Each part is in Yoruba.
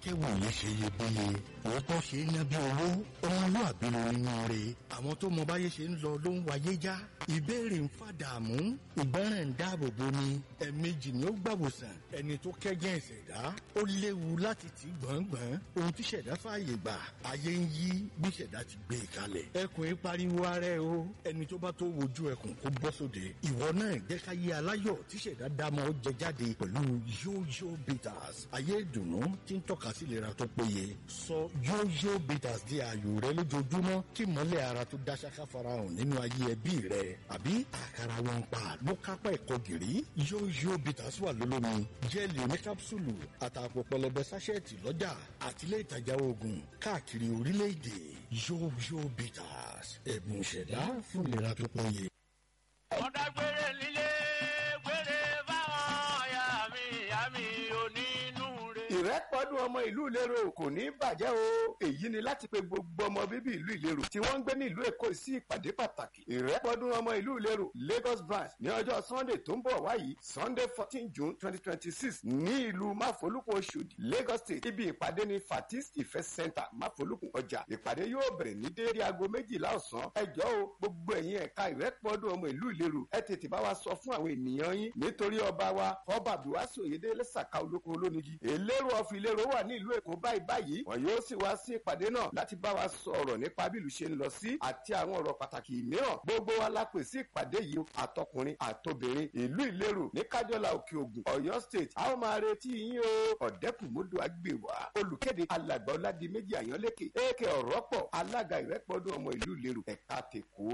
dákẹ́wòye ṣe iyebíye òótọ́ ṣe é ná bí owó ọmọlúàbí ló nínú rẹ̀ àwọn tó mọ báyé ṣe ń lọ ló ń wáyé já ìbéèrè ń fàdààmú ìgbọràn ń dáàbò bo ni ẹ̀ẹ̀mejì ni ó gbàwòsàn ẹni tó kẹ́gẹ́ ìṣẹ̀dá ó léwu láti tì gbọ̀ngbọ̀n ohun tí ṣẹ̀dá fààyè gbà ayé ń yí bí ṣẹ̀dá ti gbé e kalẹ̀ ẹkùn ń pariwo ara ẹ o ẹni tó bá tó wojú ẹkùn kó bọ́ sóde ìwọ náà jẹ́ ká yé aláyọ̀ tí ṣẹ̀dá dámọ̀ ó jẹ jáde pẹ̀lú yóyó bitters ayé ìdùnnú tí ń tọ́ka sí ìlera tó péye sọ yóyó bitters di ààyò rẹ lójoojúmọ́ kí mọ́lẹ̀ ara tó dá ṣáká farahàn nínú ayé ẹbí rẹ àbí àkàrà wọn pa ló kápá ẹ̀kọ́ gìrì yóyó bitters wà lólómi jẹ́ẹ̀lì oní kápsúlù àtàpọ̀ pẹlẹbẹ sáṣẹ́ẹ̀tì lọ́jà àtìlẹ́ ìtajà oògùn káàkiri orílẹ̀-èdè yóyó bitters ẹ̀bùn ìṣẹ̀dá fún ìlera tó péye. ọ̀dà gbére nílé gbére fáwọn ọ̀yà mi ìyá mi onínúure. ìrẹ́pọ̀dún ọmọ ìlú ìlérò kò ní bàjẹ́ o èyí ni láti pe gbogbo ọmọ bíbí ìlú ìlérò tí wọ́n ń gbé ní ìlú èkó sí ìpàdé pàtàkì ìrẹ́pọ̀dún ọmọ ìlú ìlérò lagos branch ní ọjọ́ sunday tó ń bọ̀ wáyìí sunday fourteen june twenty twenty six ní ìlú máfolúkun oṣòdì lagos state ibi ìpàdé ní fatis ìfẹ́ center máfolúkun ọjà ìpàdé yóò bẹ̀rẹ̀ ní déédéé aago méjìlá ọ̀sán ẹjọ́ o gbogbo ẹ̀yin ẹ̀ka ìrẹ́pọ̀dún ọmọ ìlú ìlérò ẹ tètè bá wa sọ fún àwọn ènìyàn yín nítorí ọba wa ọba abdulwasi oyedele saka olóko olónigi elérò ọ̀fìn ìlérò wà ní ìlú èkó báyìí báyìí wọn yóò sì wá sí ìpàdé náà láti bá wa sọ̀rọ̀ nípa bí ìlú ṣe ń lọ sí àti àwọn ọ̀rọ̀ pàtàkì mìíràn gbogbo wa la pè sí ìpàdé yìí àtọkùnrin àtobìnrin ìlú ìlérò ní kájọlá òkè ògùn ọ̀yọ́ state a ó máa retí yín o ọ̀dẹ́kùnmódò àgbèwà olùkéde alàgbà ọ̀làdì méjì àyànlékè èkè ọ̀rọ̀pọ̀ alága ìrẹ́pọ̀dún ọmọ ìlú ìlérò ẹ̀ka tèkó.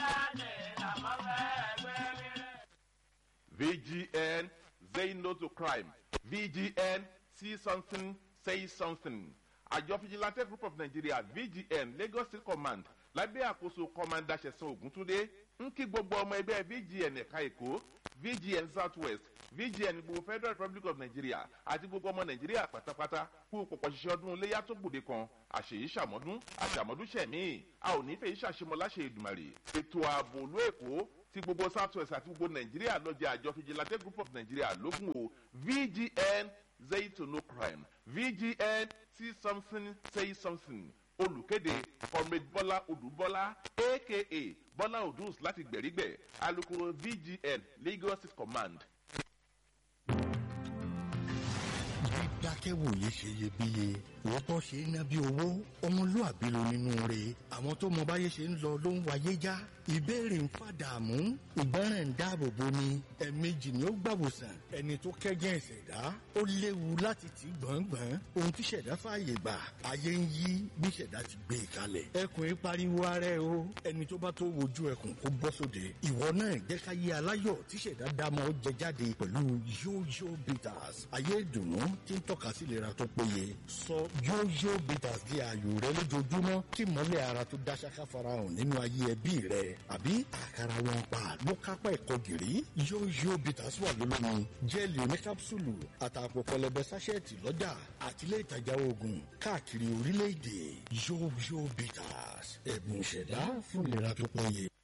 VGN, say no to crime. VGN, see something, say something. Àjọ Vigilante Group of Nigeria VGN Lagos State Command lábẹ́ àkóso Kọ́mándà Ṣẹ̀sán Ògúntúndé ń kí gbogbo ọmọ ẹgbẹ́ VGN ẹ̀ka Èkó VGN South West VGN gbogbo Federal Republic of Nigeria àti gbogbo ọmọ Nàìjíríà pátápátá kú pọ̀pọ̀ ṣiṣẹ́ ọdún iléyà tó gbòde kan àṣèyí ṣàmọ́dún àṣàmọ́dún ṣẹ̀mí a ò ní fẹ́ yìí ṣàṣemọ́ láṣẹ Èdùmàrè ètò ààbò olú Èkó ti gbogbo south west àti gbogbo nàìjíríà lọ́jà àjọ Vigilante Group of Nigeria lógún o VGN say to no crime VGN see something say something olùkéde comrade bọ́lá odùbọ́lá aka bọ́lá odùs láti gbẹ̀rígbẹ̀ alukoro VGN Lagos State Command dákẹ́wòye ṣe iyebíye òótọ́ ṣe é ná bí owó ọmọlúàbí ló nínú rẹ̀ àwọn tó mọ báyé ṣe ń lọ ló ń wáyé já ìbéèrè ń fàdààmú ìgbọràn ń dáàbò bo ni ẹ̀ẹ̀mejì ni ó gbàwòsàn ẹni tó kẹ́gẹ́ ìṣẹ̀dá ó léwu láti tì gbọ̀ngbọ̀n ohun tí ṣẹ̀dá fààyè gbà ayé ń yí bí ṣẹ̀dá ti gbé e kalẹ̀ ẹkùn ń pariwo ara ẹ o ẹni tó bá tó wojú ẹkùn kó bọ́ sóde ìwọ náà jẹ́ ká yé aláyọ̀ tí ṣẹ̀dá dámọ̀ ó jẹ jáde pẹ̀lú yóyó bitters ayé ìdùnnú tí ń tọ́ka sí ìlera tó péye sọ yóyó bitters di ààyò rẹ lójoojúmọ́ kí mọ́lẹ̀ ara tó dá ṣáká farahàn nínú ayé ẹbí rẹ àbí àkàrà wọn pa ló kápá ẹ̀kọ́ gìrì yóyó bitters wà lólómi jẹ́ẹ̀lì oní kápsúlù àtàpọ̀ pẹlẹbẹ sáṣẹ́ẹ̀tì lọ́jà àtìlẹ́ ìtajà oògùn káàkiri orílẹ̀-èdè yóyó bitters ẹ̀bùn ìṣẹ̀dá fún ìlera tó péye.